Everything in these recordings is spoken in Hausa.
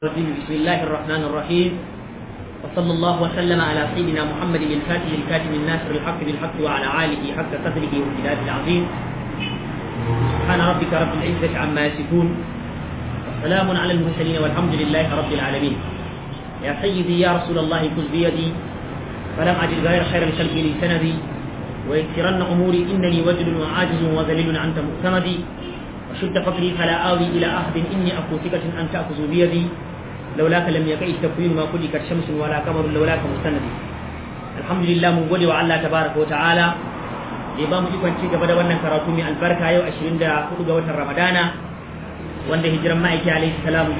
الرجيم بسم الله الرحمن الرحيم وصلى الله وسلم على سيدنا محمد الفاتح الكاتم الناصر الحق بالحق وعلى آله حق قدره وامتداد العظيم سبحان ربك رب العزة عما يصفون وسلام على المرسلين والحمد لله رب العالمين يا سيدي يا رسول الله خذ بيدي فلم أجد غير خير الخلق لي سندي ويسرن أموري إنني وجل وعاجز وذليل أنت مؤتمدي وشد فقري فلا آوي إلى أحد إني أكو ثقة أن تأخذ بيدي لولاك لم يكن التكوين ما كلك شمس ولا قمر لولاك مستندي الحمد لله من gode wa Allah tabaraka wa ta'ala da ba mu ikon ci gaba da wannan karatu mai albarka yau 24 ga watan Ramadana wanda hijiran ma'aiki alaihi salam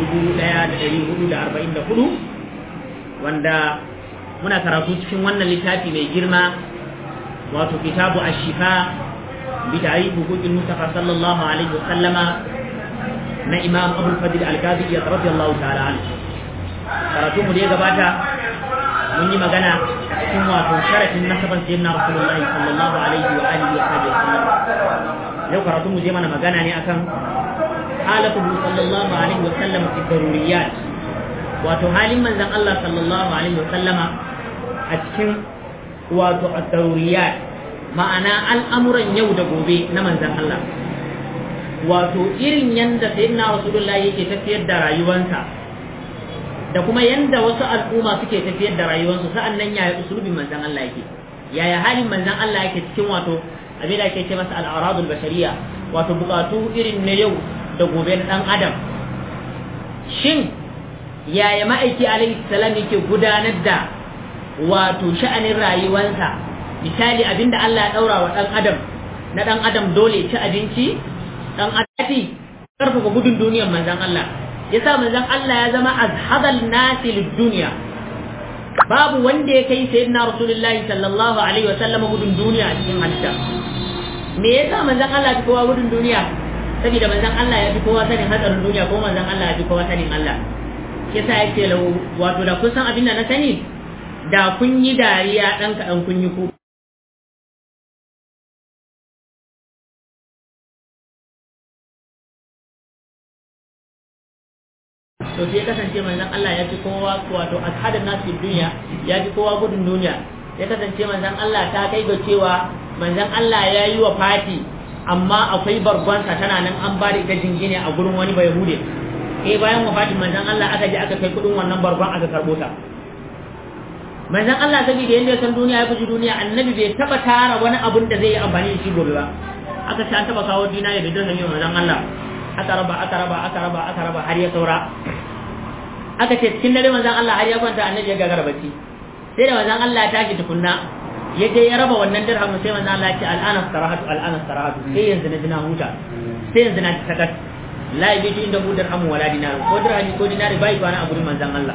1444 wanda muna karatu cikin wannan littafi mai girma wato kitabu ash-shifa bi ta'rif huquqil mustafa sallallahu alaihi wa sallama na imam abul fadil al-kazi radiyallahu ta'ala anhu karatu mu da ya gabata mun yi magana cikin wato sharafin nasaban sayyidina rasulullahi sallallahu alaihi wa alihi wa sallam yau karatu mu je mana magana ne akan halatu sallallahu alaihi wa sallam fi daruriyat wato halin manzon Allah sallallahu alaihi wa sallama a cikin wato ad-daruriyat ma'ana al'amuran yau da gobe na manzon Allah wato irin yanda sayyidina rasulullahi yake tafiyar da rayuwarsa da kuma yanda wasu al'umma suke tafiyar da rayuwarsu sa'an nan yaya usulubin manzan Allah yake yaya halin manzan Allah yake cikin wato abin da ake ce masa al'aradul bashariya wato bukatu irin na yau da gobe na dan adam shin yaya ma'aiki alaihi salam yake gudanar da wato sha'anin rayuwarsa misali abinda Allah ya daura wa dan adam na dan adam dole ci abinci dan adati karfafa gudun duniyar manzan Allah yasa manzon Allah ya zama azhadal nasi lid-dunya babu wanda ya kai sayyidina rasulullahi sallallahu alaihi wa sallam gudun duniya a cikin halitta me yasa manzon Allah ya kowa gudun duniya saboda manzon Allah ya fi kowa sanin hatsarin duniya ko manzon Allah ya fi kowa sanin Allah yasa yake lau wato da kun san abin da na sani da kun yi dariya dan kaɗan kun yi ku to sai kasance manzon Allah ya fi kowa wato ashadan nasu duniya ya fi kowa gudun duniya ya kasance manzon Allah ta kai ga cewa manzon Allah ya yi wa fati amma akwai barbansa tana nan an ba da ita jingine a gurin wani bai hude eh bayan wafatin manzon Allah aka je aka kai kudin wannan barban aka karbo ta manzon Allah saboda yanda ya san duniya ya fi duniya annabi bai taba tara wani abun da zai yi amfani da shi gobe ba aka ce an taba kawo dinari da dirhami manzon Allah aka raba aka raba aka raba aka raba har ya saura aka ce cikin dare manzon Allah har ya kwanta annabi ya gagara bacci sai da manzon Allah ya tashi tukunna ya je ya raba wannan dirhamin sai manzon Allah ya ce al'ana sarahatu al'ana sarahatu sai yanzu na dina huta sai yanzu na sakat la yabitu inda hu dirhamu wala dinar ko dirhami ko dinari bai kwana a gurin manzon Allah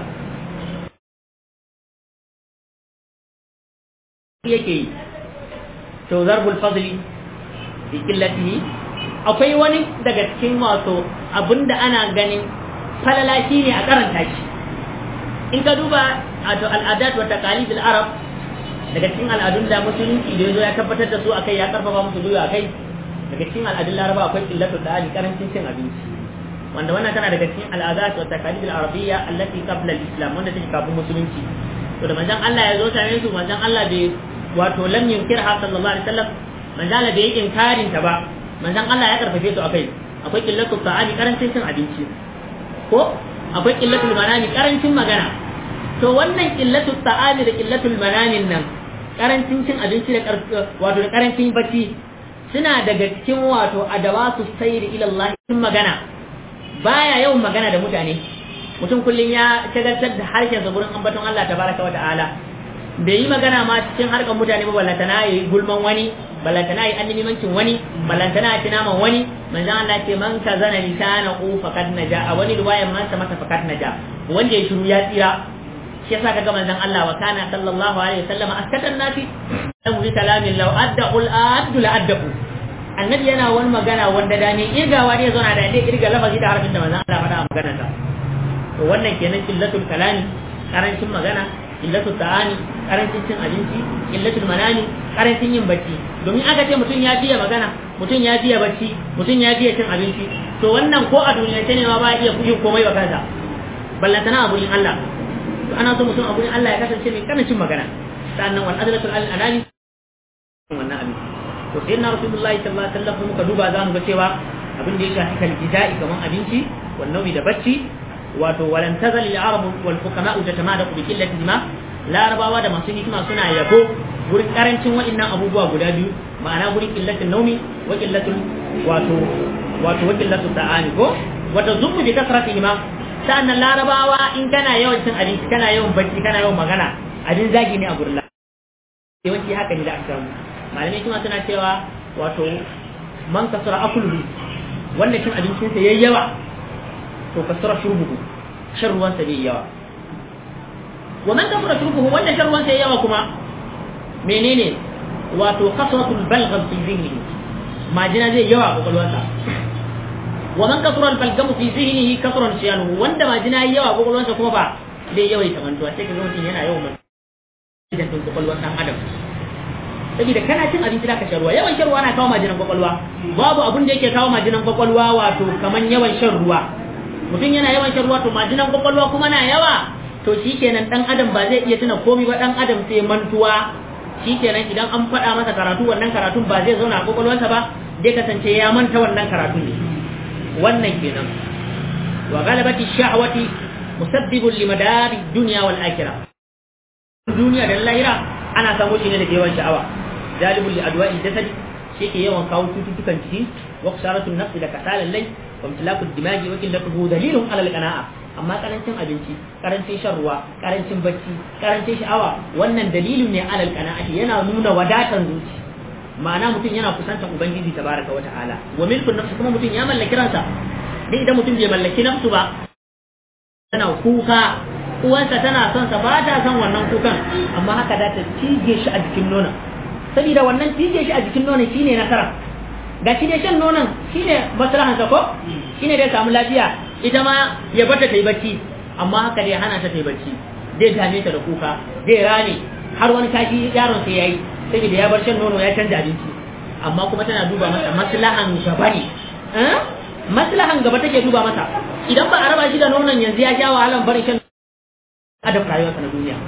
yake yi to zarbul fadli bi qillatihi akwai wani daga cikin wato abinda ana ganin falala shi ne a karanta shi in ka duba wato al'adat wa taqalid al-arab daga cikin al'adun da musulunci da yazo ya tabbatar da su akai ya karfafa musu duya akai daga cikin al'adun laraba akwai illatu da'ali karancin cin abinci wanda wannan tana daga cikin al'adat wa taqalid al-arabiyya allati qabla al-islam wanda take kafin musulunci to da manzon Allah ya zo tare su manzon Allah bai wato lam yunkirha sallallahu alaihi wasallam manzon Allah bai inkarin ta ba manzon Allah ya karfafe su akai akwai illatu ta'ali karancin cin abinci ko akwai qillatul manami karancin magana to wannan qillatul ta'ami da qillatul manamin nan karancin cin abinci da wato da karancin bacci suna daga cikin wato adawatu sayri ila Allah cikin magana baya yawan magana da mutane mutum kullun ya shagaltar da harshen sa gurin ambaton Allah tabaraka wa ta'ala bai yi magana ma cikin harkar mutane ba ballantana yi gulman wani ballantana yi annimimancin wani ballantana ya naman wani manzon Allah ce man ka zana lisana ku faqad naja a wani riwayan man sa mata faqad naja wanda ya shiru ya tsira shi yasa kaga manzon Allah wa kana sallallahu alaihi wasallam askatan nasi dan bi kalamin law adda ul addu la addu annabi yana wani magana wanda da ne irgawa ne zo na da dai irga lafazi da harfin da manzon Allah faɗa a maganar sa to wannan kenan illatul kalami karancin magana illatul ta'ani karancin cin abinci illatul manani karancin yin bacci domin aka ce mutum ya biya magana mutum ya biya bacci mutum ya biya cin abinci to wannan ko a duniya ne ma ba iya yin komai ba kansa ballantana a gurin Allah to ana so mutum a gurin Allah ya kasance mai karancin magana sannan wal adlatul al anani wannan abin to sai na rasulullahi sallallahu alaihi wasallam muka duba za mu ga cewa abin da ya shafi kaljida'i kaman abinci wal naumi da bacci wato walan tazal al arab wal fuqama tatamadaku bi qillati ma larabawa da masu hikima suna yabo gurin karancin wa'annan abubuwa guda biyu ma'ana gurin qillatin naumi wa qillatul wato wato wa qillatul ta'ani ko wata zummu bi kasrati ma sa'annan larabawa in kana yawan cin abinci kana yawan bacci kana yawan magana abin zagi ne a gurin yawanci haka ne da aka samu malamai kuma suna cewa wato man kasura akuluhu wanda cin abincinsa yayi yawa to kasura shurbuhu shan ruwansa bai yawa wa man kasura shurbuhu wanda shan ruwansa yayi yawa kuma menene wato kasratul balgham fi zihnihi majina zai yawa a kwakwalwarsa wa man kasura al-balgham fi zihnihi kasran shiyanu wanda majina yayi yawa a kwakwalwarsa kuma ba zai yawaita mantuwa sai ka ga mutum yana yawan mantuwa idan din kwakwalwar dan adam saboda kana cin abinci zaka shan ruwa yawan shan ruwa na kawo majinan kwakwalwa babu abun da yake kawo majinan kwakwalwa wato kaman yawan shan ruwa mutum yana yawan shan ruwa to majinan kwakwalwa kuma na yawa to shikenan dan adam ba zai iya tuna komai ba dan adam sai mantuwa shikenan idan an faɗa masa karatu wannan karatun ba zai zauna a kwakwalwarsa ba zai kasance ya manta wannan karatun ne wannan kenan wa galabati sha'wati musabbibun limadari dunya wal akhirah duniya da lahira ana samu shi ne da yawan sha'awa jalibul li adwa'i jasad shi ke yawan kawo cututtukan jiki wa ksaratul nafs da kasalan lai wa imtilakul dimagi wa qillatuhu dalilun ala al-qana'a amma karancin abinci karancin shan ruwa karancin bacci karancin sha'awa wannan dalilin ne ala al-qana'ati yana nuna wadatan zuci ma'ana mutum yana kusantar ubangiji tabaraka wa ta'ala wa milkun nafs kuma mutum ya mallaki ransa dai idan mutum bai mallaki nafsu ba tana kuka uwansa tana son sa ba ta son wannan kukan amma haka da ta cije shi a jikin nonon saboda wannan cije shi a jikin nonon shine nasara ga shi dai shan nonon shine maslahan sa ko shine dai samu lafiya ita ma ya bata ta yi bacci amma haka dai hana ta ta yi bacci zai dame ta da kuka zai rame har wani kashi yaron sai yayi saboda ya bar shan nono ya canja abinci amma kuma tana duba masa maslahan gaba ne maslahan gaba take duba masa idan ba a raba shi da nonon yanzu ya sha wahalan barin shan adab rayuwarsa na duniya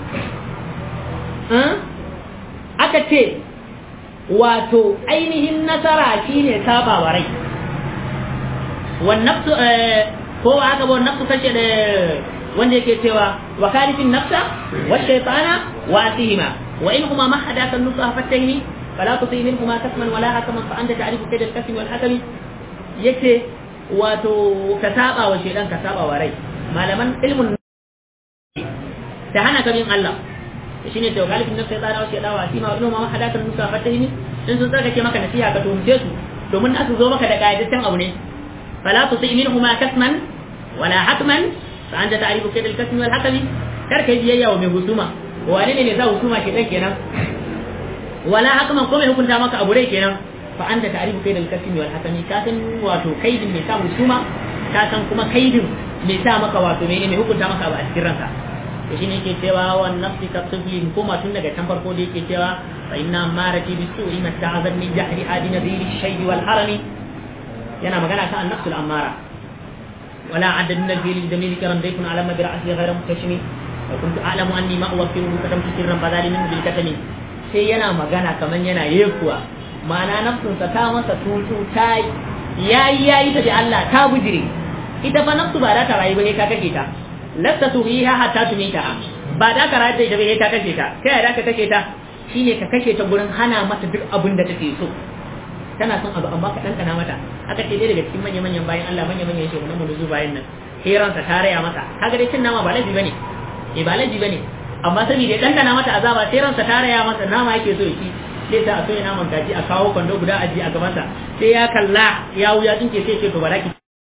aka ce wato ainihin nasara shine saba wa rai wannafsu ko haka ba nafsu kashe da wanda yake cewa wa kalifin nafsa wa shaytana wa asihima wa in huma mahadaka nusa fataini fala tuti minhuma kasman wala hakaman fa anta ta'rifu kayd al-kasm wal hakami yace wato ka saba wa shaydan ka saba wa rai malaman ilmun ta hana ka bin Allah shi ne tawgalifin nafsa ya tsara wasu ya dawa sima wani ma hadakan nusa fatahimi in sun tsarkake maka nasiha ka tuhumce su domin aka zo maka da ƙayyadaccen abu ne fala tu sai minhu ma kasman wala hakman fa anta ta'rifu kaydal kasmi wal hakami kar kai biyayya wa mai husuma wane ne ne za husuma ke dan kenan wala hakman ko mai hukunta maka abu rai kenan fa anta ta'rifu kaydal kasmi wal hakami ka san wato kaidin mai sa husuma ka san kuma kaidin mai sa maka wato mai hukunta maka abu a cikin ranka to shine yake cewa wa nafsi ka tufi hukuma tun daga can farko da yake cewa fa inna marati bi su'i ma ta'azab min jahri adi nadhiri shaybi wal harami yana magana kan an-nafsul ammara wala adad min al-fil jamil karam daykun ala ma bi ra'si ghayra mutashmi wa kuntu a'lamu anni ma uwaffiru katamtu sirran badali min bil katami sai yana magana kaman yana yekuwa ma'ana nafsunsa ta masa tutu ta yayi yayi ta da Allah ta bujire ita fa nafsu ba za ta rayu ba ne ka kake ta lasta tuhiha hatta tumita ba da ka rayar da ita bai ta kashe ta kai ya da ka kashe ta shine ka kashe ta gurin hana mata duk abin da take so tana son abu amma ka ɗanɗana mata aka ce dai daga cikin manya manyan bayan Allah manya manyan shi wannan munuzu bayan nan hiransa ta raya masa kaga dai cin nama ba laifi bane eh ba laifi bane amma saboda ya ɗanɗana mata azaba sai ransa ta raya masa nama yake so shi sai ta a soya naman kaji a kawo kwando guda aji a gabansa sai ya kalla ya wuya dinke sai ce to baraki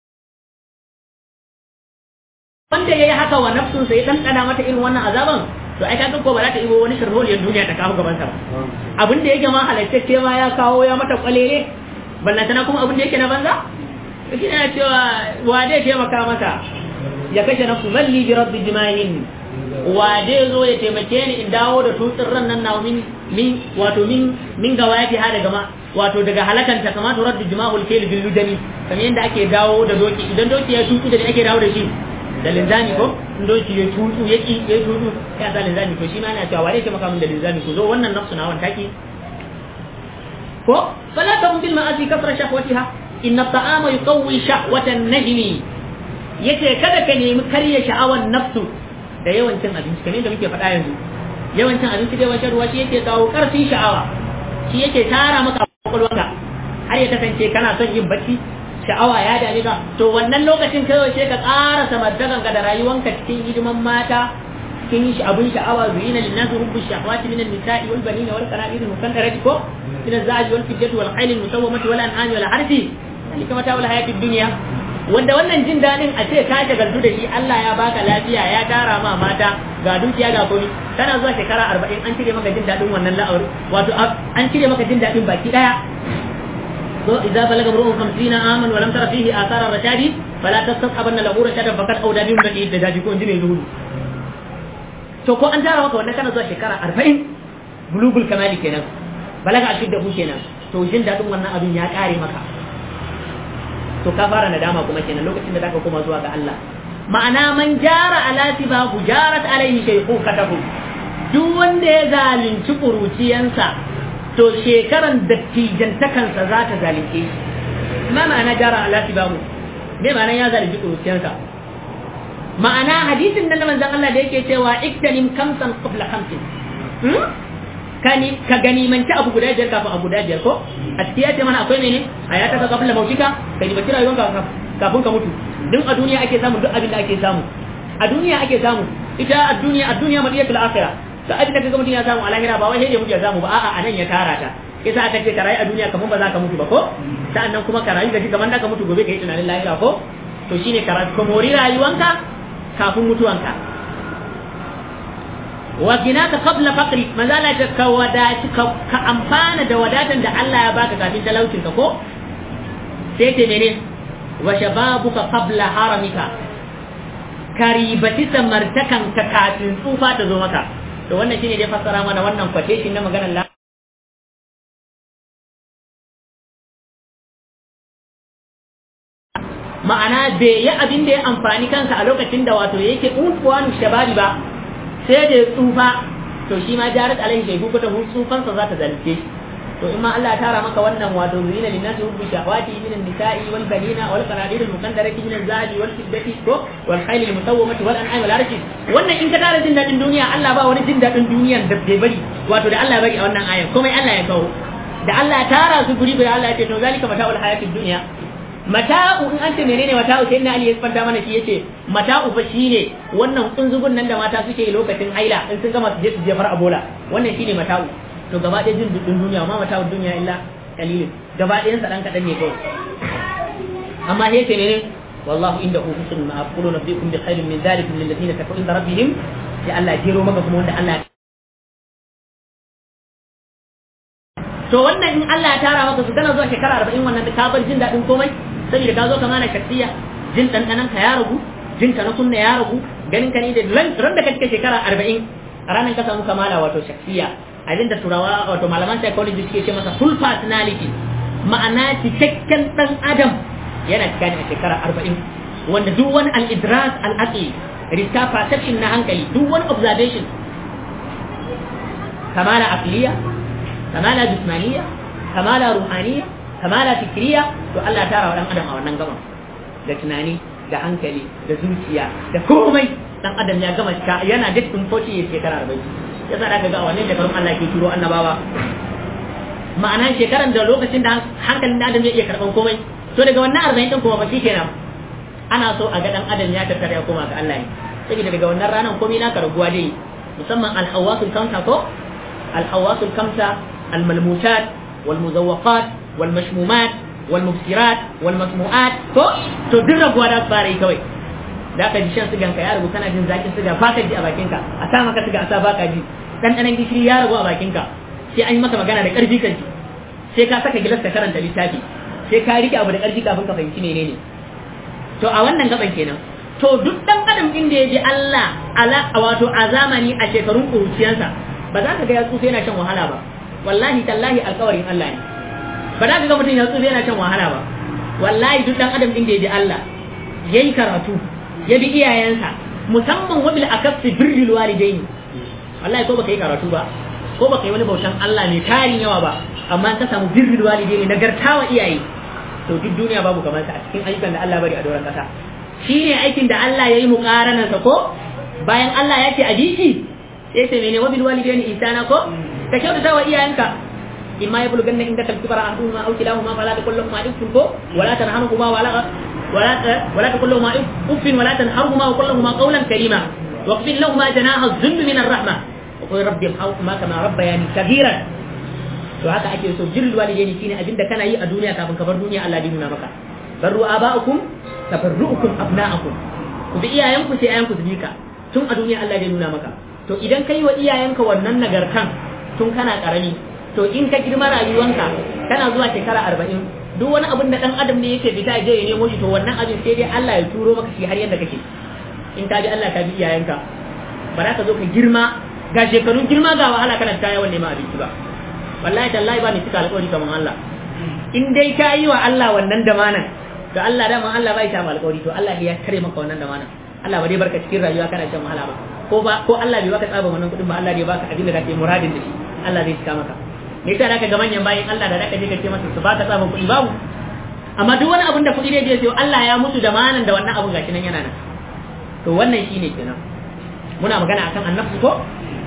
wanda ya yi haka wa nafsun sai ɗanɗana mata irin wannan azaban to ai kaga ko ba za ta ibo wani sharholiyar duniya ta kawo gabansa ba abin da yake ma halattacce ma ya kawo ya mata kwalele ballantana kuma abin da yake na banza shi ne cewa wa zai taimaka mata ya kashe nafsu zalli bi rabbi jimahin wa zai zo ya taimake ni in dawo da tutsin ran nan na min min wato min min gawayati ha daga ma wato daga halakanta kamar turaddu jima'ul kayl bil ludani kamar yadda ake dawo da doki idan doki ya tuki da ake dawo da shi da linzami ko in doki ya tutu ya ki ya tutu ya sa linzami to shi ma yana cewa wane ke maka min da linzami ku zo wannan nafsu na wan taki ko fala ta bil ma'asi kasra shahwatiha inna ta'ama yuqawwi shahwatan najmi yace kada ka nemi karya sha'awan nafsu da yawancin abinci kamar da muke faɗa yanzu yawancin abinci da yawancin ruwa shi yake kawo ƙarfin sha'awa shi yake tara maka kwakwalwarka har ya kasance kana son yin bacci sha'awa ya dame ka to wannan lokacin kawai sai ka ƙara samartakan ka da rayuwanka cikin hidiman mata cikin shi abun sha'awa zuyina linnas hubbu shahawati min an-nisa'i wal banina wal qanatir al-muqaddarati ko min az-za'j wal fiddati wal khayl al-musawwamati wal an'ami wal harthi dalika mata'ul hayati ad-dunya wanda wannan jin daɗin a ce ka shagaltu da shi Allah ya baka lafiya ya tara ma mata ga dukiya ga komi kana zuwa shekara arba'in an cire maka jin daɗin wannan la'aur wato an cire maka jin daɗin baki ɗaya so idza balaga ru'un 50 aman wa lam tara fihi athara rashadi fala tastabana lahu rashadan faqad awda bi mudati da daji ko inji mai zuhudu to ko an tara maka wannan kana zuwa shekara arba'in bulugul kamali kenan balaga ashidda ku kenan to jin daɗin wannan abin ya ƙare maka to ka fara nadama kuma kenan lokacin da zaka koma zuwa ga Allah ma'ana man jara ala tibahu jarat alaihi shaykhukatahu duk wanda ya zalunci kuruciyansa to shekaran dattijantakansa za ta zalunce shi ma ma'ana jara ala tibahu me ma'ana ya zalunci kuruciyansa ma'ana hadisin nan da manzon Allah da yake cewa iktanim kamsan qabla khamsin kani ka gani manci abu guda biyar kafin abu guda biyar ko a cikin ya ce mana akwai mene a ya taka kafin lamautika ka ji baki rayuwanka kafin ka mutu duk a duniya ake samu duk abin da ake samu a duniya ake samu ita a duniya a duniya madiyatul akhirah duk abin da kaga mutum ya samu a lahira ba wai sai mutum ya samu ba a'a anan ya tara ta yasa aka ce ka rayu a duniya kamar ba za ka mutu ba ko sa'annan kuma ka rayu gaji kamar da ka mutu gobe ka yi tunanin lahira ko to shine ka rayu ka mori rayuwanka kafin mutuwanka wa ginaka qabla faqri manzala ta ka wadati ka amfana da wadatan da Allah ya baka kafin talaucin ka ko sai ce mene wa shababuka qabla haramika karibati samartakan ka kafin tsufa ta zo maka to wannan shine dai fassara mana wannan quotation na maganar ma'ana bai yi abin da ya amfani kansa a lokacin da wato yake unfuwanu shababi ba sai da tsufa to shi ma jarat alaihi shaibu ko ta tsufansa za ta zalunce shi to in ma Allah ya tara maka wannan wato zina linnasi hubbu shahawati min an-nisa'i wal banina wal qanadir al-muqaddarati min az-zahabi wal fiddati ko wal khayl al-musawwamati wal an'am wal arshi wannan in ka tara jin dadin duniya Allah ba wani jin dadin duniyan da bai bari wato da Allah ya bari a wannan ayan komai Allah ya kawo da Allah ya tara su guri bai Allah ya ce to zalika mata'ul hayatid dunya mata'u in an ce menene mata'u sai na Ali ya fanta mana shi yace mata'u fa shine wannan kunzugun nan da mata suke lokacin haila in sun gama su je su jefar a bola wannan shine mata'u to gaba ɗaya jin dudun duniya ma mata'u duniya illa kalilin gaba ɗayan sa dan kadan ne kawai amma sai ce menene wallahu indahu husnul ma'ab qulu nabiyukum bi khairin min dhalikum lil ladina taqu inda rabbihim sai Allah ya jero maka kuma wanda Allah to wannan in Allah ya tara maka su kana zuwa shekara 40 wannan ka bar jin daɗin komai saboda ka zo ka mana shaksiya jin ɗanɗanan ka ya ragu jin ka na sunna ya ragu ganin ka ne da ran da kake shekara arba'in a ranar ka samu kamala wato shaksiya abin da turawa wato malaman psychology suke ce masa full personality ma'ana cikakken ɗan adam yana cika ne a shekara arba'in wanda duk wani al-idras al-aqli riska perception na hankali duk wani observation kamala aqliya kamala jismaniya kamala ruhaniya kamala fikriya to Allah ya tara wa dan adam a wannan gaban da tunani da hankali da zuciya da komai dan adam ya gama cika yana da tun foci ya shekara 40 yasa da ga wannan shekarun Allah ke turo annabawa ma'ana shekaran da lokacin da hankalin adam ya iya karban komai to daga wannan 40 din kuma ba kenan ana so a ga dan adam ya tattara ya koma ga Allah ne saboda daga wannan ranar komai naka raguwa dai musamman al-hawasul kamsa ko al-hawasul kamsa al-malmusat wal-muzawwaqat والمشمومات والمبصرات والمسموعات to to duk raguwa da fara yi kawai da ka ji shan sigan ka ya ragu kana jin zakin siga ba ka ji a bakin ka a sa maka siga a sa baka ji dan dan gishiri ya ragu a bakin ka sai an yi maka magana da karfi kan sai ka saka gilas ka karanta littafi sai ka rike abu da karfi kafin ka fahimci menene to a wannan gaban kenan to duk dan adam inda ya ji Allah ala wato a zamani a shekarun kuruciyansa ba za ka ga ya tsufa yana shan wahala ba wallahi tallahi alƙawarin Allah ne ba za ka ga mutum ya tsufa yana shan wahala ba wallahi duk dan adam din da ya ji Allah yayi karatu ya bi iyayensa musamman wabil akaffi birrul walidaini wallahi ko baka yi karatu ba ko baka yi wani bautan Allah ne tarin yawa ba amma ka samu birrul walidaini nagartawa iyaye to duk duniya babu kamar sa a cikin ayyukan da Allah bari a doron kasa shine aikin da Allah yayi muqaranan sa ko bayan Allah ya ce a bishi sai sai mene wabil walidaini ihsana ko ka kyautata wa iyayenka imma yablughanna indaka al-kibara ahaduhuma aw kilahuma fala taqul lahum uffin ko wala tanharhuma wala ولا ولا تقل لهما اف ولا تنهرهما وقل لهما قولا كريما واخفض لهما جناح الذل من الرحمه وقل رب ارحمهما كما ربياني صغيرا to haka ake so jirul walidaini shine abinda kana yi a duniya kafin ka bar duniya Allah ya nuna maka barru aba'ukum tabarruukum abna'akum ku bi iyayenku sai iyayenku su bi ka tun a duniya Allah ya nuna maka to idan kai wa iyayenka wannan nagartan tun kana karami to in ka girma rayuwanka kana zuwa shekara arba'in duk wani abin da dan adam ne yake fita je ya nemo shi to wannan abin sai dai Allah ya turo maka shi har yadda kake in ka bi Allah ka bi iyayenka ba za ka zo ka girma ga shekarun girma ga wahala kana ta yawan neman abinci ba wallahi tallahi ba ni cika alƙawari kamar Allah in dai ka yi wa Allah wannan damanan to Allah dama Allah bai ta alƙawari to Allah ya kare maka wannan damanan Allah ba dai barka cikin rayuwa kana shan wahala ba ko ba ko Allah bai baka tsaba wannan kuɗin ba Allah dai baka abin da kake muradin da shi Allah zai cika maka me yasa zaka ga manyan bayin Allah da zaka je ka ce masa su baka tsaban kuɗi babu amma duk wani abin da kuɗi ne je sai Allah ya mutu da manan da wannan abun gashi nan yana nan to wannan shine kenan muna magana akan annabtu ko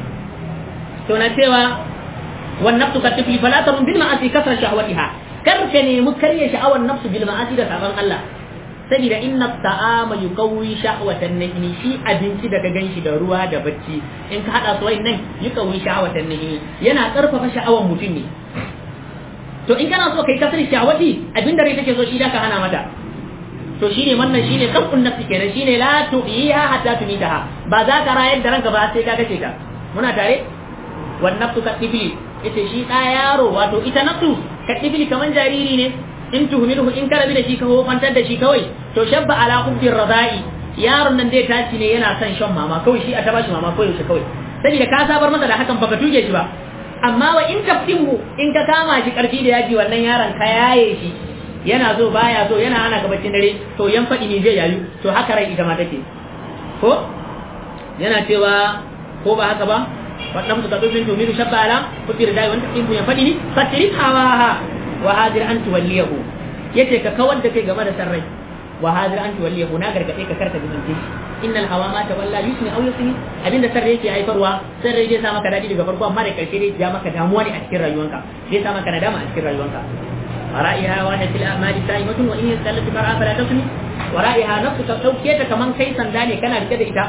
to na cewa wan nafsu ka tifli fala tarun bil ma'asi kasra shahwatiha kar ka nemi karya sha'awar nafsu bil ma'asi da saban Allah saboda inna ta'ama yuqawwi shahwatan nahni shi abinci da ka ganshi da ruwa da bacci in ka hada su nan yuqawwi shahwatan nahni yana karfafa sha'awar mutum ne to in kana so kai kasar shahwati abinda rai take so shi da ka hana mata to shine wannan shine kafun nafsi kenan shine la tu'iha hatta tumitaha ba za ka rayar da ranka ba sai ka kace ta muna tare wan nafsu ka tifli ita shi da yaro wato ita nafsu ka tifli kaman jariri ne in tuhmiluhu in karabi da shi ka hofantar da shi kawai to shabba ala hubbir radai yaron nan dai tashi ne yana son shan mama kawai shi a ta bashi mama kawai shi kawai saboda ka sabar masa da hakan baka tuge shi ba amma wa in taftimu in ka kama shi karfi da yaji wannan yaron ka yaye shi yana zo baya zo yana hana gabacin dare to yan faɗi ne zai yayu to haka rai ita ma take ko yana cewa ko ba haka ba wannan su tabi bin tumiru shabba ala kutir dai wanda in ya faɗi ni fatirif hawaha wa hadir an tuwalliyahu yace ka kawar da kai game da sarrai wa hadir an tuwalliyahu na gargade ka karka bijince shi innal hawa ma tawalla yusni aw yusni abinda sarrai yake haifarwa sarrai zai sa maka dadi daga farko amma da karshe dai ya maka damuwa ne a cikin rayuwanka zai sa maka nadama a cikin rayuwanka ورائها واحد في الأعمال سائمة وإن يستلت فرعا فلا تسمي ورائها نفسك توكيتا كمان كي سنداني كان ركدا إتا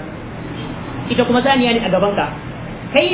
إتا كما ثاني يعني أقبانك كي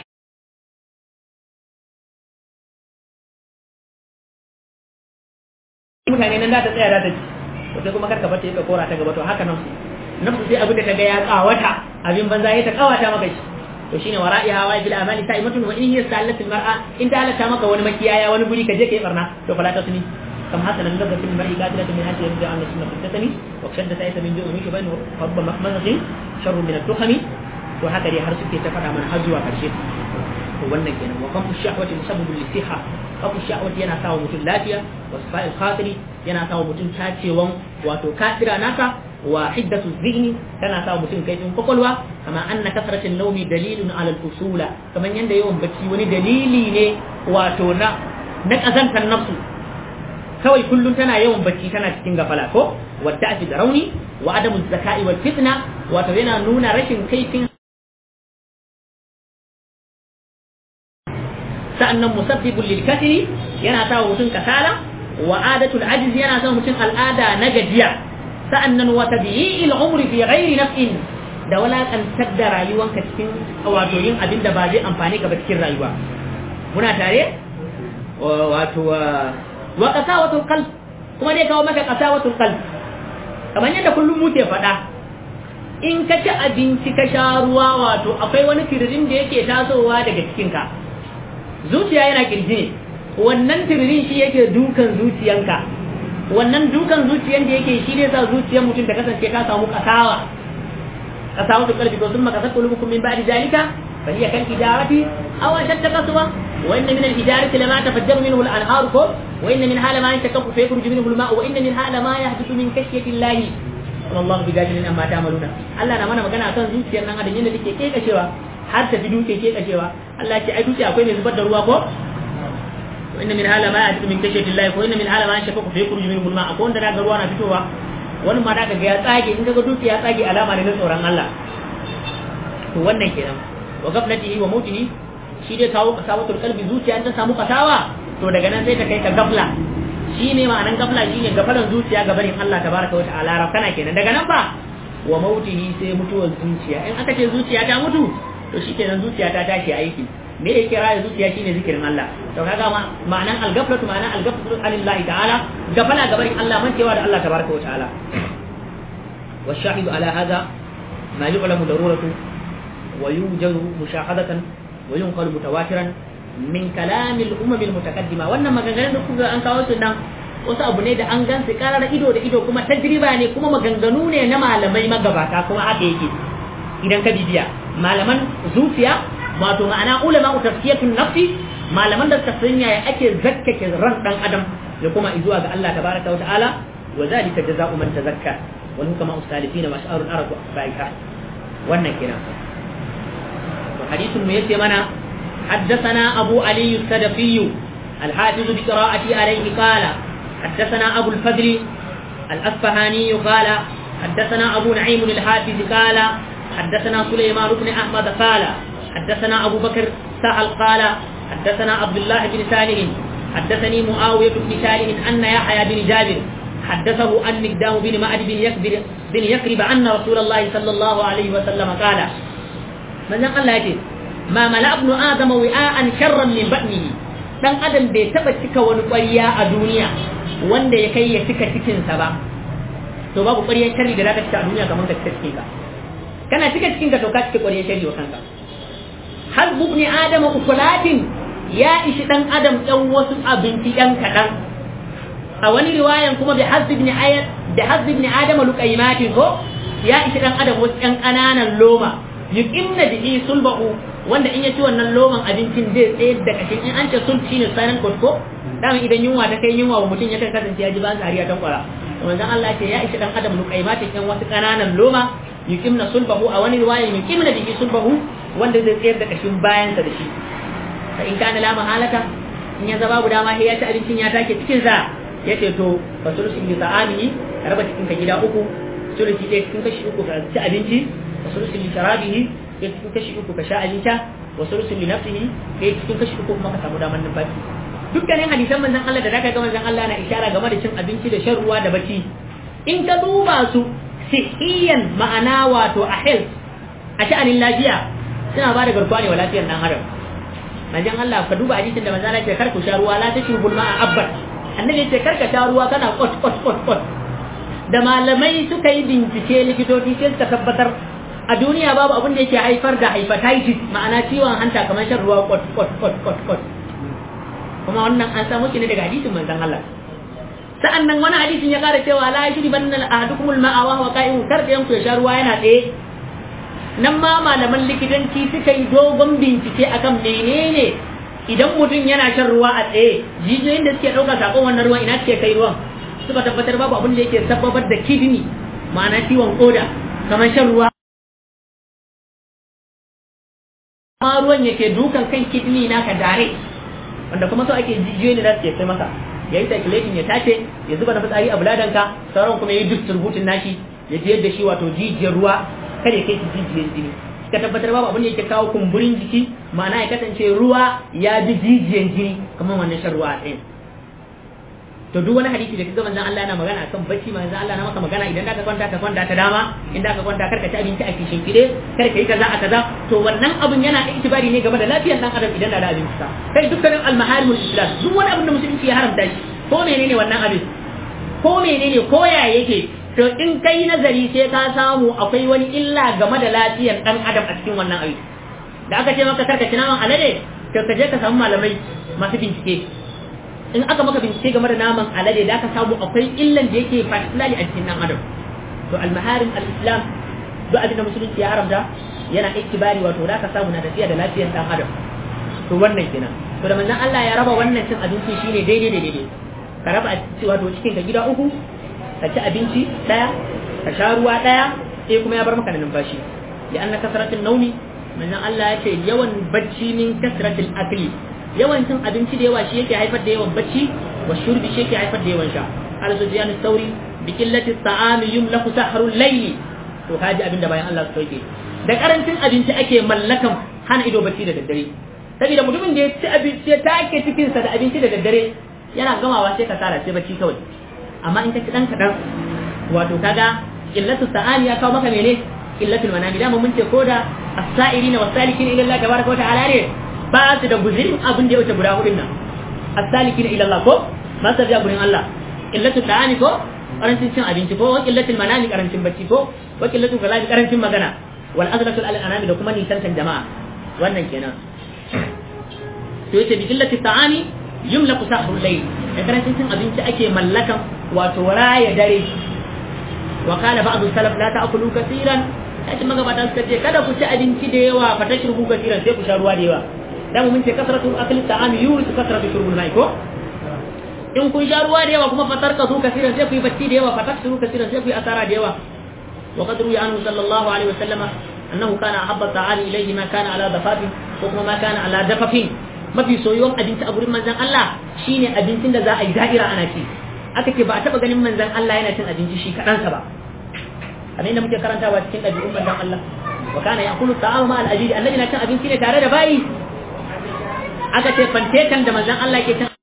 mutane nan da ta tsaya da ta ci to sai kuma karka bace ka kora ta gaba to haka nan nafsu sai abin da ta ga ya kawata abin banza ya ta kawata maka shi to shine wara'iha wa bil amali sa'imatun wa in hiya salat al mar'a in ta halatta maka wani makiyaya wani guri ka je kai barna to fala ta suni kam hasana min dabbatin mar'i qatilatu min hajji yarja an sunna fitatani wa shadda sa'ita min ju'u mishi bainu rabba mahmazin sharru min ad-dukhani to haka dai har suke ta faɗa mana har zuwa karshe to wannan kenan wa kafu shahwati musabbabu lisiha kafu shahwati yana sawa mutum lafiya wa safa'il khatiri yana sawa mutum tacewan wato kadira naka wa hiddatu zihni tana sa mutum kaifin kwakwalwa kama anna kasratin naumi dalilun ala al-usula kaman yanda yawan bacci wani dalili ne wato na na kazantar nafsu kawai kullum tana yawan bacci tana cikin gafala ko wadda da rauni wa adamu zakai wal fitna wato yana nuna rashin kaifin sa'annan musabbibul lil kasri yana sa mutum kasala wa adatul ajz yana sa mutum al'ada na gajiya sa'annan wa tabi'il umri fi ghairi naf'in da walakantar da rayuwanka cikin wato yin abin da ba zai amfani ka ba cikin rayuwa muna tare wato wa qasawatul qalb kuma dai kawo maka qasawatul qalb kamar yadda kullum muke faɗa in ka ci abinci ka sha ruwa wato akwai wani tiririn da yake tasowa daga cikinka zuciya yana kirji ne wannan tiririn shi yake dukan zuciyanka wannan dukan zuciyan da yake shi ne sa zuciyar mutum ta kasance ka samu kasawa kasawa da kalbi to summa kasat qulubukum min ba'di zalika fa hiya kal hijarati aw ashadda qaswa wa inna min al hijarati lama tafajjaru minhu al anhar ko wa inna min hala ma yanshaqaqu fa yakhruju minhu al ma'u wa inna min hala ma yahdithu min khashyati Allah wallahu bi gajin amma ta'maluna Allah na mana magana akan zuciyar nan adam yadda take kekashewa har ta fi duke kekashewa Allah ce ai duke akwai mai zubar da ruwa ko wa inna min hala ma ya'ti min kashati Allah ko inna min hala ma yashaqu fa yakhruju minhu al-ma akwai wanda daga ruwa na fitowa wani ma daga ga ya tsage in kaga duke ya tsage alama ne na tsoron Allah to wannan kenan wa gaflatihi wa mautihi shi dai kawo kasawatul qalbi zuciya ta samu kasawa to daga nan sai ta kai ka gafla shi ne ma'anan gafla shi ne gafalan zuciya ga barin Allah tabaraka wa ta'ala rafkana kenan daga nan fa wa mautihi sai mutuwar zuciya in aka ce zuciya ta mutu to shi kenan zuciya ta tashi aiki me ya kira ya zuciya shine zikirin Allah to kaga ma ma'anan al-gaflatu ma'anan al-gaflatu anillahi ta'ala gafala ga barin Allah mancewa da Allah tabaraka wa ta'ala wa shahidu ala hadha ma yu'lamu daruratu wa yujadu mushahadatan wa yunqalu mutawatiran min kalamil umamil mutakaddima wannan maganganun da kuka an kawo su nan wasu abu ne da an gan su karar ido da ido kuma tajriba ne kuma maganganu ne na malamai magabata kuma haka yake idan ka bibiya malaman zuciya wato ma'ana ulama tafsiyatun nafsi malaman da suka sanya ya ake zakkake ran dan adam ya kuma zuwa ga Allah tabaraka wa ta'ala wa zalika jazaa'u man tazakka wal hukama ustalifina wa sha'arul arab ba'ika wannan kenan to hadisin mu yace mana حدثنا أبو علي السدفي الحافظ بقراءتي عليه قال حدثنا أبو الفضل الأصفهاني قال حدثنا أبو نعيم الحافظ قال حدثنا سليمان بن أحمد قال حدثنا أبو بكر سهل قال حدثنا عبد الله بن سالم حدثني معاوية بن سالم أن يحيى بن جابر حدثه أن مقدام بن معد بن يكبر بن يكرب أن رسول الله صلى الله عليه وسلم قال من الله يقول ma mala ibnu adama wi'an sharran min batnihi dan adam bai taba cika wani ƙwarya a duniya wanda ya kai ya cika cikin sa ba to babu ƙwaryar sharri da zaka cika a duniya kamar ka cika cikin ka kana cika cikin ka to ka cika ƙwaryar sharri wa kanka har ibn adama ukulatin ya ishi dan adam ɗan wasu abinci ɗan kaɗan a wani riwayan kuma bi hazbi ibn ayat da hazbi ibn adama luqaymatin ko ya ishi dan adam wasu ɗan ƙananan loma yuqimna bihi sulbahu wanda in ya ci wannan loman abincin zai tsayar da kashin in an ce sulb shine silent ko dama idan yunwa ta kai yunwa wa mutum ya kan kasance ya ji ba sariya tan kwara manzon Allah ce ya ishi dan adam luqaimatin yan wasu kananan loma yuqimna sulbahu a wani riwaya yuqimna bihi sulbahu wanda zai tsayar da kashin bayansa da shi fa in kana la mahalata in ya zaba guda ma sai ya ci abincin ya take cikin sa yace to fa sulusi bi ta'amihi raba cikin ka gida uku sulusi ɗaya cikin kashi uku ka ci abinci wa sulusi li sharabihi ɗaya cikin kashi uku ka sha abinci wa sulusi li nafsihi ɗaya cikin kashi uku kuma ka samu damar numfashi dukkanin hadisan manzon Allah da zaka ga manzon Allah na ishara game da cin abinci da shan ruwa da bacci in ka duba su sihiyan ma'ana wato a health a sha'anin lafiya suna ba da garkuwa ne wa lafiyar dan adam manzon Allah ka duba hadisin da manzon Allah ya ce kar ku sha ruwa la tashrubul ma'a abad annabi ya ce kar ka sha ruwa kana kot kot kot kot da malamai suka yi bincike likitoci sai suka tabbatar a duniya babu abin da yake haifar da hepatitis ma'ana ciwon hanta kamar shan ruwa kot kot kot kot kot kuma wannan an samu shi ne daga hadisin manzon Allah sa'an nan wani hadisin ya kara cewa la yashri banna ahadukum al-ma'a wa huwa qa'im kar da yanku ya sha ruwa yana tsaye nan ma malaman likitanci suka yi dogon bincike akan menene idan mutum yana shan ruwa a tsaye jijiyoyin da suke ɗauka sakon wannan ruwan ina suke kai ruwan suka tabbatar babu abin da yake sababar da kidney ma'ana ciwon koda kamar shan ruwa ma ruwan yake dukan kan kidney naka dare wanda kuma so ake jijiyoyi ne za su kai masa ya yi circulating ya tace ya zuba na fitsari a buladanka sauran kuma ya yi distributin nashi ya jiyar da shi wato jijiyar ruwa kada ya kai shi jijiyar jini ka tabbatar babu abin da yake kawo kumburin jiki ma'ana ya kasance ruwa ya bi jijiyar jini kamar wannan shan ruwa a tsayin to duk wani hadisi da kaga manzon Allah yana magana akan bacci manzon Allah na maka magana idan ka kwanta ka kwanta ta dama idan ka kwanta karka ci abinci a kishin kide kar ka yi kaza a kaza to wannan abun yana itibari ne game da lafiyar dan adam idan da abinci sa kai dukkanin al-maharimul islam duk wani abin da musulunci ya haramta shi ko menene wannan abin ko menene ko ya yake to in kai nazari sai ka samu akwai wani illa game da lafiyar dan adam a cikin wannan abin da aka ce maka karka ci naman alade to ka je ka samu malamai masu bincike in aka maka bincike game da naman alade da aka samu akwai illan da yake particularly a cikin dan adam to al-maharim al-islam duk abin da musulunci ya haramta yana ikibari wato da ka samu na tafiya da lafiyar dan adam to wannan kenan to da manzon Allah ya raba wannan cin abinci shine daidai da daidai ka raba wato cikin ka gida uku ka ci abinci daya ka sha ruwa daya sai kuma ya bar maka da numfashi li anna kasratul naumi manzon Allah ya ce yawan bacci min kasratul akli yawan cin abinci da yawa shi yake haifar da yawan bacci wa shurbi shi yake haifar da yawan sha al sufyan sauri bi qillati ta'am yumlaku sahrul layli to kaji abin da bayan Allah su yake da karancin abinci ake mallakan hana ido bacci da daddare saboda mutumin da ya ci abinci ya take cikin sa da abinci da daddare yana gamawa sai ka tsara sai bacci kawai amma in ka ci dan kadan wato kaga qillatu ta'am ya kawo maka mene qillatul manami da mun ce koda as-sa'irina was-salikina ila Allah tabaraka wa ta'ala ne ba su da guzirin abin da ya wuce guda hudun nan as-salikina ila Allah ko ba su da gurin Allah qillatu ta'ani ko karancin cin abinci ko wa qillatul manami karancin bacci ko wa qillatul kalami karancin magana wal azlatu al anami da kuma nisantan jama'a wannan kenan to yace bi qillati ta'ani yumlaku sahrul layl da karancin cin abinci ake mallakan wato raya dare wa kana ba'du salaf la ta'kulu kaseeran kashi magabata suka ce kada ku ci abinci da yawa fa tashrubu kaseeran sai ku sha ruwa da yawa dan mun ce kasratul akli ta'ami yurisu kasratul shurbul mai ko in kun sha ruwa da yawa kuma fatar ka su kasiran sai ku yi bacci da yawa fatar su kasiran sai ku yi asara da yawa wa qad ruya anhu sallallahu alaihi wasallam annahu kana ahabba ta'ali ilayhi ma kana ala dafafin ko kuma ma kana ala dafafin mafi soyuwan abinci a gurin manzon Allah shine abincin da za a yi da'ira ana ci aka ce ba a taba ganin manzon Allah yana cin abinci shi kaɗansa ba kamar yadda muke karantawa cikin ɗabi'un manzon Allah wa kana ya'kulu ta'ama ma al-ajiri annabi na cin abinci ne tare da bayi aka ce fantetan da manzon Allah ke cin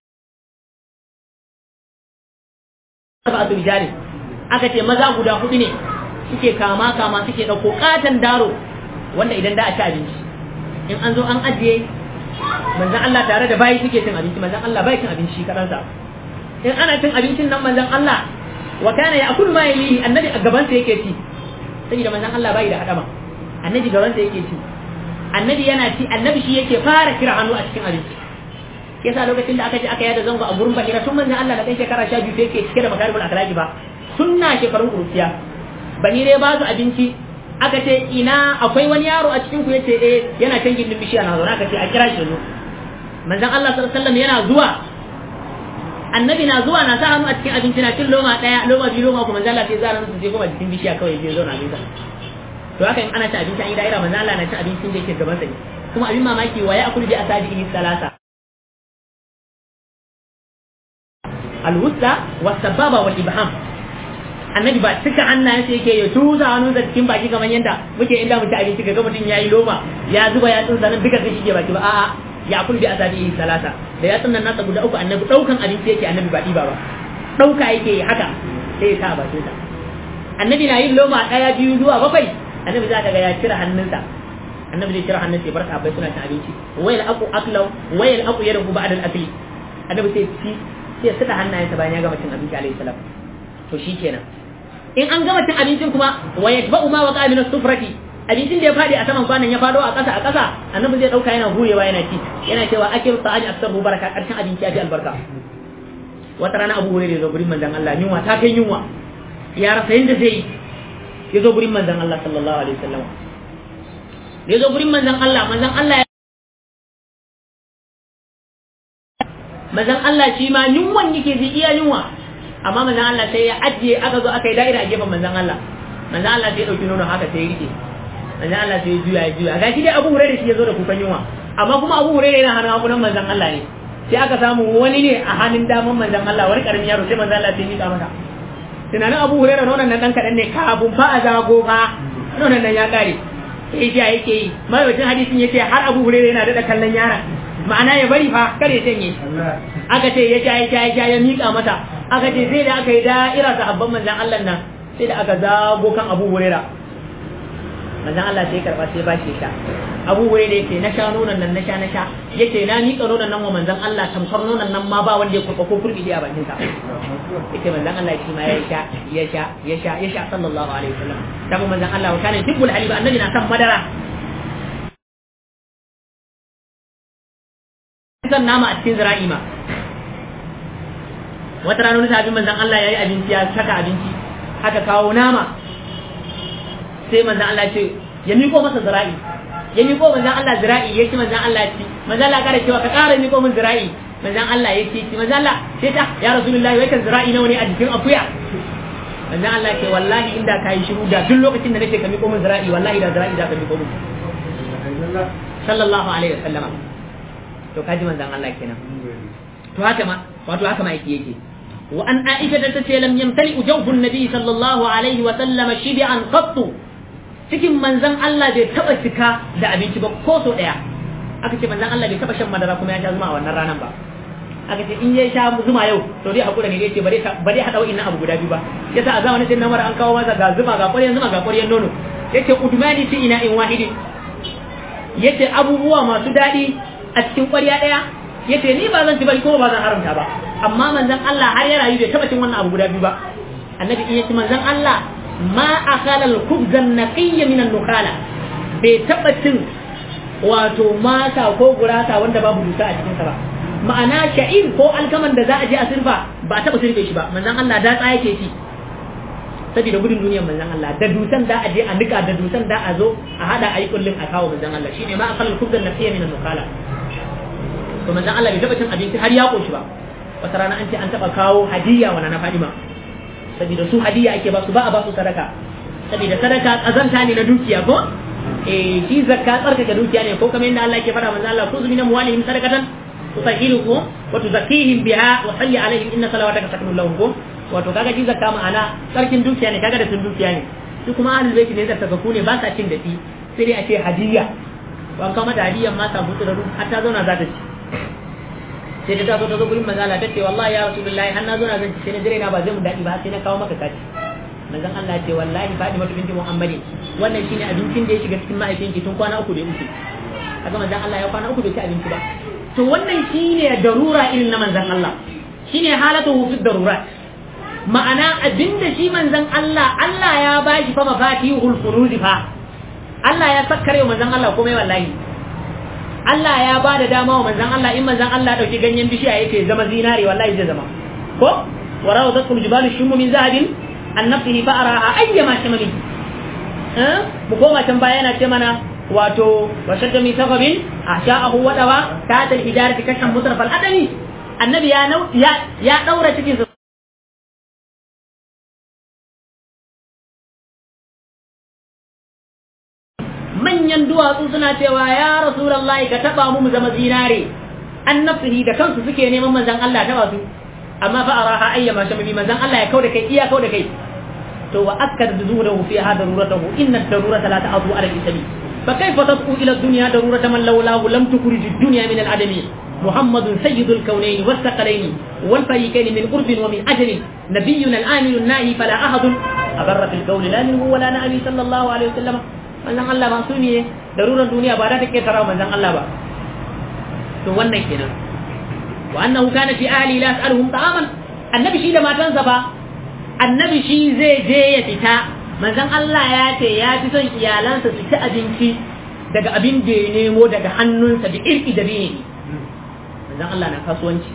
sab'atu rijali aka ce maza guda hudu ne suke kama kama suke dauko katan daro wanda idan da a ci abinci in an zo an ajiye manzon Allah tare da bayi suke cin abinci manzon Allah bai cin abinci kadan sa in ana cin abincin nan manzon Allah wa kana ya'kulu ma yalihi annabi a gaban sa yake ci saboda manzon Allah bai da hadama annabi gaban sa yake ci annabi yana ci annabi shi yake fara kira hannu a cikin abinci yasa lokacin da aka je aka yada zango a gurin bahira tun manzon Allah da kai shekara 12 sai yake cike da makaribul akhlaqi ba sunna shekarun kuruciya bahire ba su abinci aka ce ina akwai wani yaro a cikin ku yace eh yana can gindin bishiya na zauna aka ce a kira shi zo manzon Allah sallallahu alaihi wasallam yana zuwa annabi na zuwa na sa hannu a cikin abinci na cin loma daya loma biyu loma kuma manzon Allah sai zara su je kuma cikin bishiya kawai je zo na bisa to haka in ana cin abinci an yi da'ira manzon Allah na cin abincin da yake gaban sa ne kuma abin mamaki wa ya akulu bi asabihi salasa alwusta wasababa wal ibham annabi ba cika hannayen sai yake ya tuza hannun sa cikin baki kamar yadda muke inda mu ci abinci ga mutum yayi loma ya zuba ya tsunsa nan duka sai shige baki ba a'a ya akul bi asabi salasa da ya tsunnan nasa guda uku annabi daukan abinci yake annabi ba diba ba dauka yake yi haka sai ya sa bakin sa annabi na yin loma daya biyu zuwa bakwai annabi za ka ga ya cire hannunsa annabi zai cire hannunsa ya bar sahabbai suna cin abinci wayal aqu aklau wayal aqu yadahu ba'da al-akli annabi sai ci sai ya saka hannayensa bayan ya gama cin abinci alayhi salam to shikenan in an gama cin abincin kuma wa yatba'u ma waqa min as-sufrati abincin da ya fadi a saman kwanan ya fado a ƙasa a ƙasa annabi zai dauka yana hurewa yana ci yana cewa akiru ta'aji aksaru baraka karshen abinci ya fi albarka wata rana abu hurairah zo gurin manzon Allah yunwa ta kai yunwa ya rasa yanda zai ya zo gurin manzon Allah sallallahu alaihi wasallam ya zo gurin manzon Allah manzon Allah manzon Allah shi ma yunwan yake ji iya yunwa amma manzon Allah sai ya ajiye aka zo aka yi da'ira a gefen manzon Allah manzon Allah sai ya dauki nono haka sai ya rike manzon Allah sai ya juya ya juya gashi dai Abu Hurairah shi ya zo da kukan yunwa amma kuma Abu Hurairah yana hannun hakunan manzon Allah ne sai aka samu wani ne a hannun daman manzon Allah wani karamin yaro sai manzon Allah sai ya mika masa tunanin Abu Hurairah nonon nan dan kadan ne kafin fa a zago fa nonon nan ya kare sai ya yake yi mai wajen hadisin yace har Abu Hurairah yana da kallon yaron ma'ana ya bari fa kare sanye aka ce ya sha ya sha ya sha ya mika mata aka ce sai da aka yi da'ira ga abban manzan Allah nan sai da aka zago kan Abu Huraira manzan Allah sai karba sai ba shi sha Abu Huraira yake na sha nonon nan na sha na sha yake na mika nonon nan wa manzan Allah tamkar nonon nan ma ba wanda ya kurba ko kurbi a bakin sa yake manzan Allah shi ma ya sha ya sha ya sha ya sha sallallahu alaihi wasallam tabu manzan Allah wa kana tibbul halib annabi na san madara san nama a cikin zira'i ma wata rana wani sahabin manzan Allah ya yi abinci ya saka abinci aka kawo nama sai manzan Allah ce ya miko masa zira'i ya miko manzan Allah zira'i ya ci manzan Allah ci manzan Allah kare cewa ka kara miko min zira'i manzan Allah ya ci ci manzan Allah sai ta ya rasulullahi wai kan zira'i nawa ne a jikin akuya manzon Allah ce wallahi inda kai shiru da duk lokacin da nake ka miƙo min zira'i wallahi da zira'i za ka miƙo min sallallahu alaihi wasallama to kaji manzon Allah kenan to haka ma wato haka ma yake yake wa an aisha ta ce lam yamtali jawfun nabi sallallahu alaihi wa sallam shibi'an qattu cikin manzon Allah bai taba cika da abinci ba ko so daya aka ce manzon Allah bai taba shan madara kuma ya sha zuma a wannan ranar ba aka ce in ya sha zuma yau to dai hakura ne yace bare bare hada wa'annan abu guda biyu ba yasa a zamanin sai namar an kawo masa ga zuma ga ƙwaryan zuma ga ƙwaryan nono yace udmani fi ina in wahidin yace abubuwa masu daɗi a cikin ƙwarya ɗaya yace ni ba zan ci ba ko ba zan haramta ba amma manzon Allah har ya rayu bai taba cin wannan abu guda biyu ba annabi in yace manzon Allah ma akala al-khubz an-naqiy min an-nukhala bai taba cin wato mata ko gurasa wanda babu dusa a cikin sa ba ma'ana sha'ir ko alkaman da za a je a sirfa ba taba sirfe shi ba manzon Allah da tsaya yake shi saboda gudun duniyar manzon Allah da dusan da a je a nika da dusan da a zo a hada ayi kullun a kawo manzon Allah shine ma akala al-khubz an-naqiy min an-nukhala to manzon Allah bai taba cin abinci har ya koshi ba wata rana an ce an taba kawo hadiya wa na Fadima saboda su hadiya ake ba su ba a ba su sadaka saboda sadaka kazanta ne na dukiya ko eh shi zakka tsarkake dukiya ne ko kamar yadda Allah yake fara manzon Allah kuzu min amwalihim sadaqatan tusahilukum wa tuzakkihim biha wa salli alaihim inna salawataka sakanun lahum ko wato kaga shi zakka ma'ana tsarkin dukiya ne kaga da sun dukiya ne su kuma ahlul bait ne da takaku ne ba sa cin dadi sai dai a ce hadiya ban kama da hadiyan ma samu tsiraru har ta zauna za ta ci sai ta taso ta zo gurin manzala ta ce wallahi ya rasulullahi har na zo na zanci sai na dire na ba zai mu daɗi ba sai na kawo maka kaci manzon Allah ce wallahi Fatima binti Muhammadin wannan shine abincin da ya shiga cikin mahaifinki tun kwana uku da ya wuce kaga manzon Allah ya kwana uku bai ci abinci ba to wannan shine darura irin na manzon Allah shine halatu fi darurat ma'ana abinda shi manzon Allah Allah ya bashi fa mafatihul furuji fa Allah ya sakkare manzon Allah komai wallahi Allah ya ba da dama wa manzan Allah in manzan Allah dauki ganyen bishiya yake zama zinari wallahi zai zama ko warawa zatul jibalu shumu min zahabin an nafsihi fa araha ayyama shamali eh mu koma can baya yana ce mana wato wa shadda min sababin asha'ahu wa dawa ta tal hijarati kashan mutraf al adami annabi ya ya ya daura cikin manyan duwatsu suna cewa ya rasulullahi ka taba mu mu zama zinare an nafsihi da kansu suke neman manzan Allah taba su amma fa araha ayyama shambi manzan Allah ya kauda kai iya kauda kai to wa akkad zuhudahu fi hada daruratahu inna darurata la ta'zu ala al-ismi fa kayfa tad'u ila ad-dunya darurata man lawlahu lam tukhrij ad-dunya min al-adami محمد سيد الكونين والثقلين والفريقين من قرب ومن أجل نبينا الآمن الناهي فلا أحد أبر في القول لا منه ولا نبي صلى الله عليه وسلم manzon Allah ba su ne darurar duniya ba za ta ketara manzon Allah ba to wannan kenan wa annahu kana fi ahli la as'aluhum ta'aman annabi shi da matansa ba annabi shi zai je ya fita manzon Allah ya ce ya fi son iyalansa su ci abinci daga abin da ya nemo daga hannunsa da irki da bene manzon Allah na kasuwanci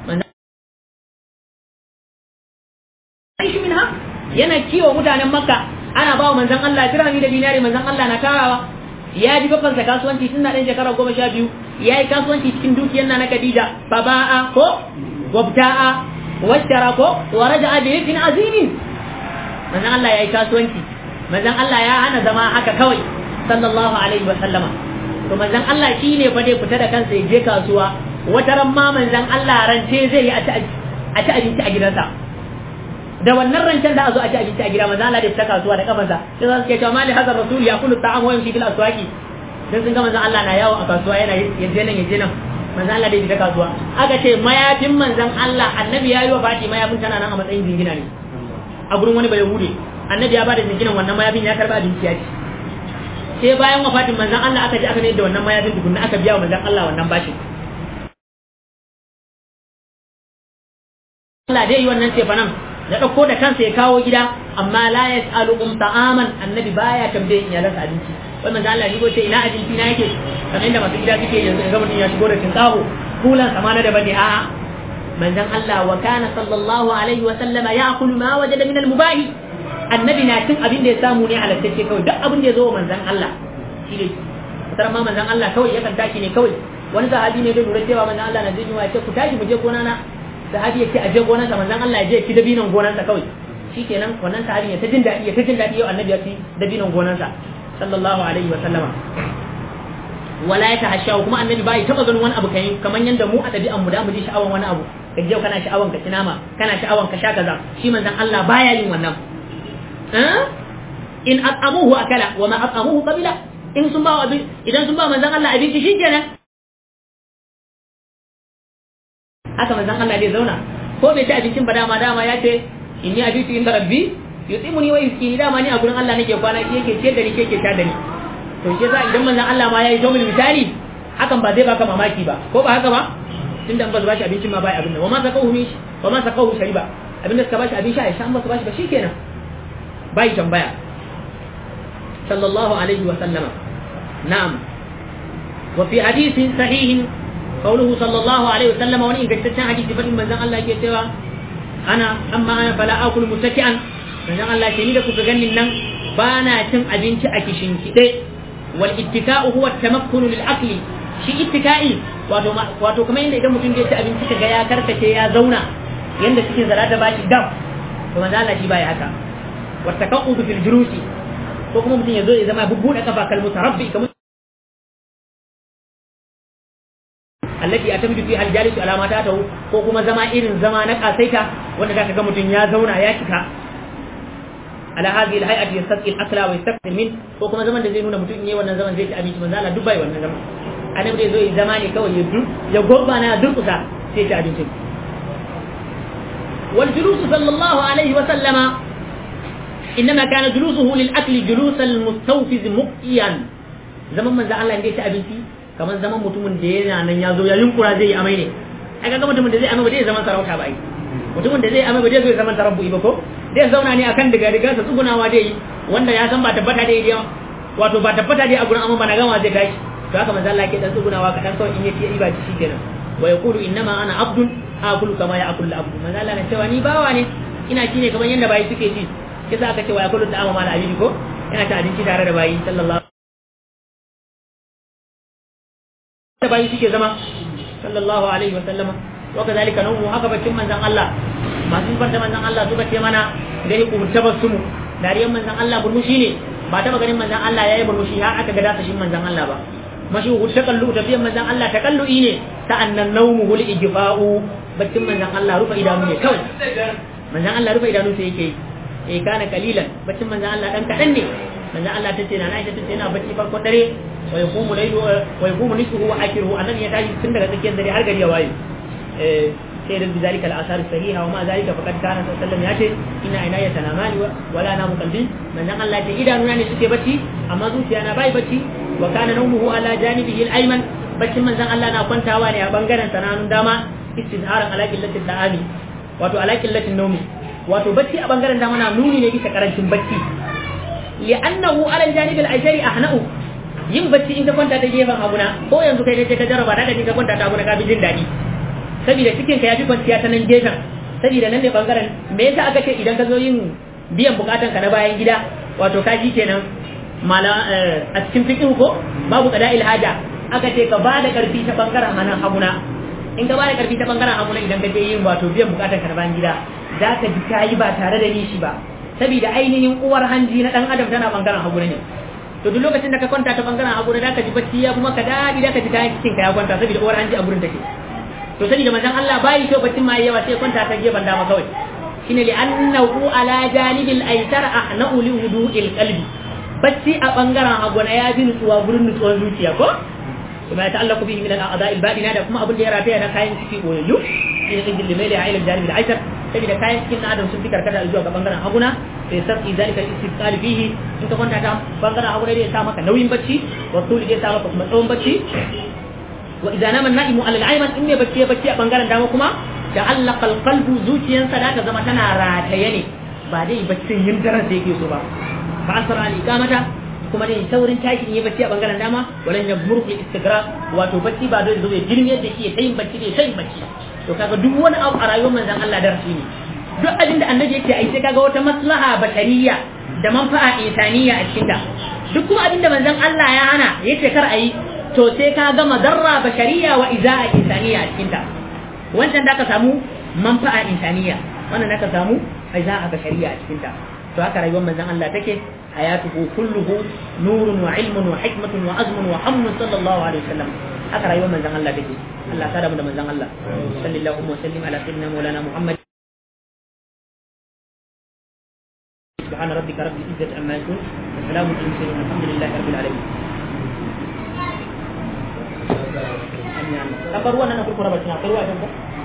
manzon minha yana kiwo mutanen makka ana ba wa manzan Allah dirhami da dinari manzan Allah na tarawa ya ji babban sa kasuwanci tun na ɗan shekara goma sha biyu ya yi kasuwanci cikin dukiyar na na Khadija baba'a ko wabta'a washtara ko wa raja'a bi rikin azimin manzan Allah ya yi kasuwanci manzan Allah ya hana zama haka kawai sallallahu alaihi wa sallama to manzan Allah shi ne fa dai fita da kansa ya je kasuwa wata ran ma manzan Allah rance zai yi a ci abinci a gidansa da wannan rancen da a zo a ci abinci a gida manzo Allah da fita kasuwa da kafansa sai za su ke cewa mali hazar rasul ya kullu ta'am wa yamshi bil aswaqi dan sun ga manzo Allah na yawo a kasuwa yana yaje nan yaje nan manzo Allah da fita kasuwa aka ce mayafin manzon Allah annabi ya yi wa baki mayafin tana nan a matsayin jingina ne a gurin wani bai hude annabi ya bada jinginan wannan mayafin ya karba abinci ya ci sai bayan wafatin manzon Allah aka je aka ne da wannan mayafin tukunna aka biya wa manzon Allah wannan bashin Allah dai yi wannan cefanan ya ɗauko da kansa ya kawo gida amma la ya tsalu um ta'aman annabi baya tambaye iyalansa abinci wai manzo Allah shigo ce ina abinci na yake kamar inda masu gida suke yanzu ga mutum ya shigo da tinkaho kulan sama na daban ne a'a manzon Allah wa kana sallallahu alaihi wa sallama ya'kulu ma wajada min al-mubahi annabi na cin abin da ya samu ne halattacce kawai duk abin da ya zo wa manzon Allah shi ne kusan ma manzon Allah kawai yakan tashi ne kawai wani sahabi ne da lura cewa manzon Allah na jin ya ce ku tashi mu je gona na sahabi ya ce aje gonarsa manzon Allah ya je ki dabinan gonarsa kawai shikenan wannan sahabin ya ta jin daɗi ya ta jin daɗi yau annabi ya ci dabinon gonansa sallallahu alaihi wa sallama wala ya tahashawu kuma annabi bai taba ganin wani abu kai kamar yanda mu a dabi'an mu da mu ji sha'awan wani abu ka je kana sha'awan ka ci nama kana sha'awan ka sha kaza shi manzon Allah baya yin wannan in at'amuhu akala wa ma at'amuhu qabila in sun ba idan sun ba manzon Allah abinci shikenan haka manzon Allah zai zauna ko bai ci abincin ba dama dama ya ce inni abitu inda rabbi yutimuni wa yuskini dama ni a gurin Allah nake kwana shi yake ce da ni yake sha da ni to shi yasa idan manzon Allah ma yayi jawmul misali hakan ba zai baka mamaki ba ko ba haka ba tunda an ba su bashi abincin ma bai abin nan wa ma sakahu ni wa ma sakahu shariba abinda suka bashi abin sha ya sha an ba su bashi ba shikenan bai tambaya sallallahu alaihi wa sallama na'am wa fi hadithin sahihin قوله صلى الله عليه وسلم وني قد حديث فتن من زن الله كيتوا انا اما انا فلا اكل متكئا من زن الله كيني da kuka ganin nan bana cin abinci a kishin kide wal ittika'u huwa tamakkun lil akli shi ittika'i wato wato kamar yadda idan mutum zai ci abinci kaga ya karkace ya zauna yanda cikin zara da bashi dam to manzo Allah shi bai haka wa taqa'udu fil jurusi ko kuma mutum ya zo ya zama bubbuda kafa kal mutarabbi kamar allati atamidu fi aljalisu ala mata ta ko kuma zama irin zama na kasaita wanda zaka ga mutum ya zauna ya cika ala hadhihi alhay'ati yastaqil akla wa yastaqil min ko kuma zaman da zai nuna mutum ne wannan zaman zai ci abinci manzo Allah dubbai wannan zaman annabi zai zo ya zama ne kawai ya dur ya gobba na durkusa sai ci abinci wal julus sallallahu alaihi wa sallama انما كان جلوسه للاكل جلوس المستوفز مقيا zaman manzo Allah ne ya ci abinci kamar zaman mutumin da yana nan ya zo ya yunkura zai yi amai ne ai kaga mutumin da zai amai ba zai zaman sarauta ba ai mutumin da zai amai ba zai zo zaman tarabbu ba ko zai zauna ne akan diga diga sa tsugunawa dai yi wanda ya san ba tabbata dai dai wato ba tabbata dai a gurin amma ba na gama zai tashi to haka manzo Allah ke dan tsugunawa kadan kawai in yake iba shi kenan wa yaqulu innama ana abdun akulu kama ya akulu abdu manzo Allah na cewa ni bawa ne ina ci ne kamar yanda bayi suke ci kisa aka ce wa yakulu da amma mala abidi ko yana ta abinci tare da bayi sallallahu da bayi suke zama sallallahu alaihi wa sallama wa kadhalika nawmu haka bacin manzon Allah masu bar da manzon Allah suka ce mana da yi ku tabassumu dariyan manzon Allah burmushi ne ba taba ganin manzon Allah yayi burmushi har aka ga dasa shi manzon Allah ba mashi hu takallu tafiyan manzon Allah takallu'i ne sa'annan nawmu hul ijfa'u baccin manzon Allah rufe idanu ne kawai manzon Allah rufe idanu sai yake eh kana kalilan baccin manzon Allah dan kadan ne manzon Allah tace na Aisha tace yana bacci farko dare wa yaqumu laylu wa yaqumu nisfuhu wa akhiruhu annabi ya tashi tun daga tsakiyar dare har gari ya waye eh sai da bizalika al-asar sahiha wa ma zalika faqad kana sallallahu alaihi wasallam yace inna inaya tanamani wa la namu qalbi manzon Allah ce idanuna ne suke bacci amma zuciya na bai bacci wa kana nawmuhu ala janibihi al-ayman baccin manzon Allah na kwantawa ne a bangaren sananun dama istizharan ala qillatil da'ami wato ala qillatin nawmi wato bacci a bangaren dama na nuni ne bisa karancin bacci li'annahu ala al-janib al-aysari ahna'u yin bacci in ka kwanta ta gefen haguna ko yanzu kai ne ka jarraba da ka kwanta ta haguna ka bi jin daɗi saboda cikin ka ya fi kwanciya ta nan gefen saboda nan ne bangaren me yasa aka ce idan ka zo yin biyan bukatan ka na bayan gida wato ka ji kenan mala a cikin fiqh ko babu qada ilhaja aka ce ka ba da karfi ta bangaren hannun haguna in ka ba da karfi ta bangaren haguna idan ka je yin wato biyan bukatan ka na bayan gida za ka ji kayi ba tare da nishi ba saboda ainihin uwar hanji na dan adam tana bangaren haguna ne to duk lokacin da ka kwanta ta bangaren haguna da ka ji bacci ya kuma ka dadi da ka ji kayan cikin ka ya kwanta saboda uwar hanji a gurin take to sani da manzon Allah bai so baccin ma yawa sai kwanta ta gefen dama kawai shine li annahu ala janibil aysar ahna'u li wudu'il qalbi bacci a bangaren haguna ya bi nutsuwa gurin nutsuwar zuciya ko kuma ya ta'allaku bihi min al-a'dha'i al-batina da kuma abin da ya rataya na kayan ciki boyayyu shine injil limali a ilal janibil aysar saboda kayan cikin na adam sun fi karkata zuwa ga bangaren haguna sai sarki zalika al-istiqal fihi in ka kwanta ta bangaren haguna zai sa maka nauyin bacci wa tuli zai sa maka kuma tsawon bacci wa idza nama an-na'imu ala al-ayman in ne bacci bacci a bangaren dama kuma ta'allaqa al-qalbu zuciyansa da ta zama tana rataye ne ba dai baccin yin daren da yake so ba fa asra al-iqamata kuma dai saurin tashi in yi bacci a bangaren dama walan yabmuru fil istigraq wato bacci ba dole zo ya girme da shi ya tayin bacci ne tayin bacci to kaga duk wani abu a rayuwar manzon Allah darasi ne duk abin da annabi yake ai sai kaga wata maslaha bashariya da manfa'a insaniya a cikin ta duk kuma abin da manzon Allah ya hana yace kar ayi to sai ka ga madarra bashariya wa iza'a insaniya a cikin ta wancan da ka samu manfa'a insaniya wannan da ka samu ai za a ga shari'a a cikin ta to haka rayuwar manzon Allah take hayatuhu kulluhu nurun wa ilmun wa hikmatun wa azmun wa hammun sallallahu alaihi wasallam haka rayuwar manzon Allah take Allah ta da mu da manzon Allah sallallahu alaihi wa sallam ala sayyidina maulana Muhammad سبحان ربك رب العزة عما يصفون وسلام على المرسلين والحمد لله رب العالمين kan ruwan nan akwai kura bakin akwai ruwa a can